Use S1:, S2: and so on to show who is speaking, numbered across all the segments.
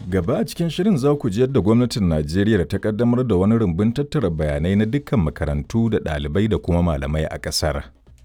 S1: Gaba a cikin shirin za ku ji yadda gwamnatin Najeriya ta kaddamar da wani rumbun tattara bayanai na dukkan makarantu da ɗalibai da kuma malamai a ƙasar.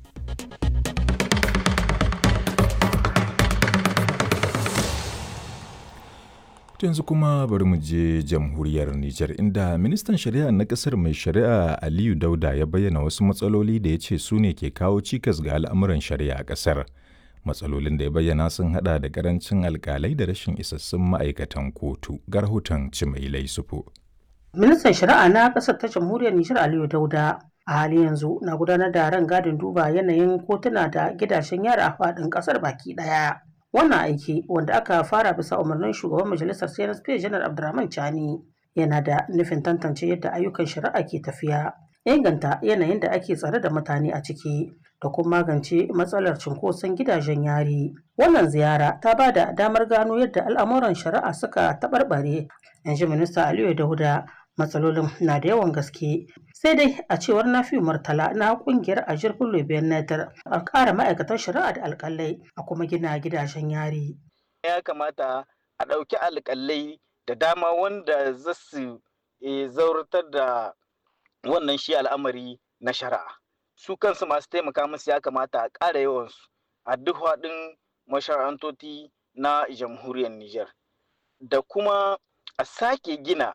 S1: yanzu kuma bari mu je jamhuriyar Nijar inda ministan shari'a na ƙasar mai shari'a Aliyu Dauda ya bayyana wasu matsaloli da ya ce su ne ke kawo cikas ga al'amuran shari'a a ƙasar. matsalolin da ya bayyana sun hada da karancin alkalai da rashin isassun ma'aikatan kotu ga rahoton cimailai sufu.
S2: ministan shari'a na ƙasar ta jamhuriyar nijar aliyu dauda a halin yanzu na gudanar da ran gadin duba yanayin kotuna da gidajen yara a faɗin ƙasar baki ɗaya wannan aiki wanda aka fara bisa umarnin shugaban majalisar cnsp janar abdurrahman chani yana da nufin tantance yadda ayyukan shari'a ke tafiya inganta yanayin da ake tsare da mutane a ciki da kuma magance matsalar cunkoson gidajen yari. Wannan ziyara ta ba da damar gano yadda al'amuran shari'a suka taɓarɓare, in ji minista Aliyu Dauda matsalolin na da yawan gaske. Sai dai a cewar Nafi Murtala na kungiyar Ajir Bello Benatar a ƙara ma'aikatan shari'a da alƙalai a kuma gina gidajen yari.
S3: Ya kamata a ɗauki alƙalai da dama wanda za su zauratar da wannan shi al'amari na shari'a. su kansu masu taimaka musu ya kamata a ƙara yawansu a duk haɗin mashara'antoti na jamhuriyar Nijar. Da kuma a sake gina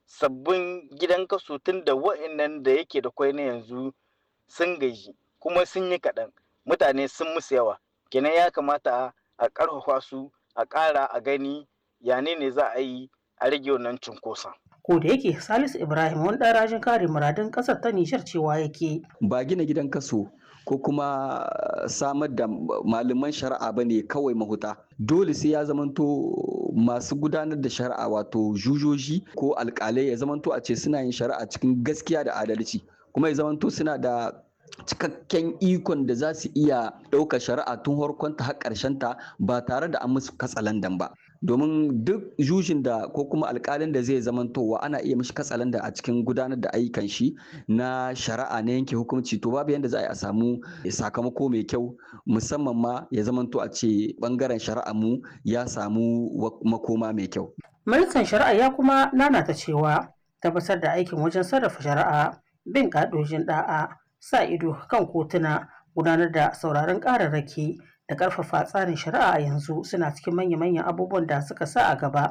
S3: sabbin gidan kaso tun da wa'annan da yake da kwai na yanzu sun gaji kuma sun yi kaɗan mutane sun musu yawa kenan ya kamata a ƙarfafa su a ƙara a gani yane ne za a yi a rage wannan cunkoson.
S2: ko da yake salisu ibrahim wani ɗan rajin kare muradun ƙasar ta nishar cewa yake
S4: ba gina gidan kaso ko kuma samar da malaman shari'a ba ne kawai mahuta dole sai ya zamanto masu gudanar da shari'a wato jujoji ko alkalai ya zamanto a ce suna yin shari'a cikin gaskiya da adalci kuma ya zamanto suna da cikakken ikon da za su iya ɗaukar shari'a tun harkonta har ta ba tare da an musu katsalandan ba domin duk jujin da ko kuma alkalin da zai zamantowa ana iya mishi katsalanda a cikin gudanar da ayyukan shi na shari'a na yanke hukunci to babu yadda za a samu sakamako mai kyau musamman ma ya zamanto a ce bangaren shari'a mu ya samu makoma mai kyau.
S2: ministan shari'a ya kuma nanata cewa tabbatar da aikin wajen sarrafa shari'a bin ƙa'idojin da'a sa ido kan kotuna gudanar da sauraron ƙararraki da ƙarfafa tsarin shari'a a yanzu suna cikin manya-manyan abubuwan da suka sa a gaba.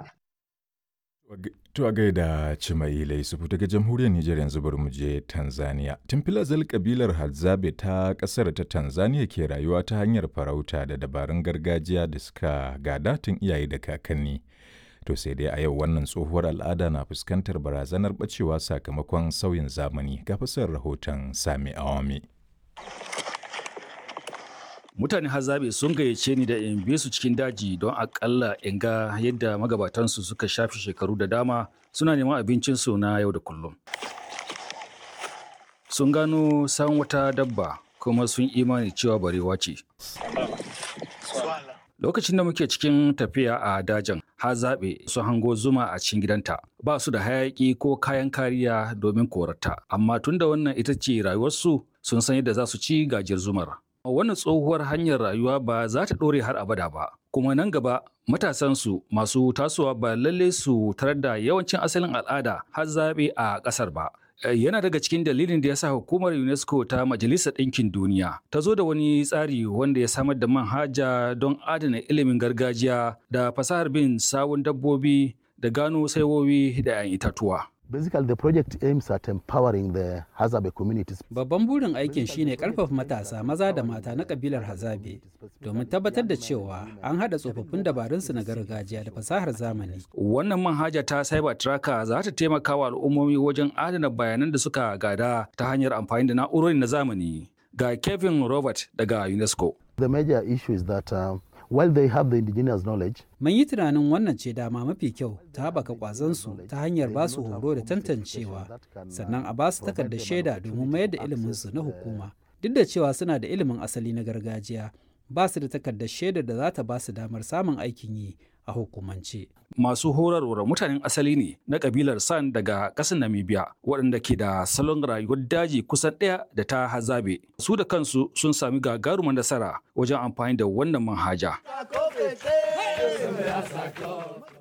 S1: To a gaida Cimailai Sufu daga jamhuriyar Nijar yanzu bari mu je Tanzania. Tun filazal kabilar Hadzabe ta ƙasar ta Tanzania ke rayuwa ta hanyar farauta da dabarun gargajiya da suka gada tun iyaye da kakanni. To sai dai a yau wannan tsohuwar al'ada na fuskantar barazanar bacewa sakamakon sauyin zamani ga fasar rahoton Sami Awami.
S5: mutane hazabe sun gayyace ni da in bi su cikin daji don akalla in ga yadda magabatansu suka shafi shekaru da dama suna neman abincinsu na yau da kullum sun gano san wata dabba kuma sun imani cewa barewa ce lokacin da muke cikin tafiya a dajin hazabe sun hango zuma a cikin gidanta ba su da hayaki ko kayan kariya domin korata amma tunda wannan ita ce rayuwarsu sun san yadda za su ci gajiyar zumar wannan tsohuwar hanyar rayuwa ba za ta ɗore har abada ba kuma nan gaba matasansu masu tasowa ba lalle su tarar da yawancin asalin al'ada har zaɓe a ƙasar ba yana daga cikin dalilin da ya sa hukumar unesco ta majalisar ɗinkin duniya ta zo da wani tsari wanda ya samar da manhaja don adana ilimin gargajiya da fasahar bin sawun dabbobi da gano saiwowi da 'yan itatuwa
S6: Basically, the project aims at empowering the Hazabe communities.
S7: Babban burin aikin shine karfafa matasa maza da mata na kabilar Hazabe domin tabbatar da cewa an haɗa tsofaffin dabarunsu na gargajiya da fasahar zamani.
S5: Wannan manhaja ta Cyber Tracker za ta taimaka wa al'ummomi wajen adana bayanan da suka gada ta hanyar amfani da na'urori na zamani. Ga Kevin Robert daga UNESCO.
S6: The major issue is that uh, while they have the indigenous knowledge,
S7: Mun yi tunanin wannan ce dama mafi kyau ta haɓaka ƙwazonsu ta hanyar ba su horo da tantancewa, sannan a ba su takardar shaida domin mayar da iliminsu na hukuma. Duk da cewa suna da ilimin asali na gargajiya, ba su da takardar shaidar da za ta ba su damar samun aikin yi a hukumance.
S5: Masu horarwar mutanen asali ne na kabilar San daga ƙasar Namibia waɗanda ke da salon rayuwar daji kusan ɗaya da ta hazabe. Su da kansu sun sami gagarumar nasara wajen amfani da wannan manhaja.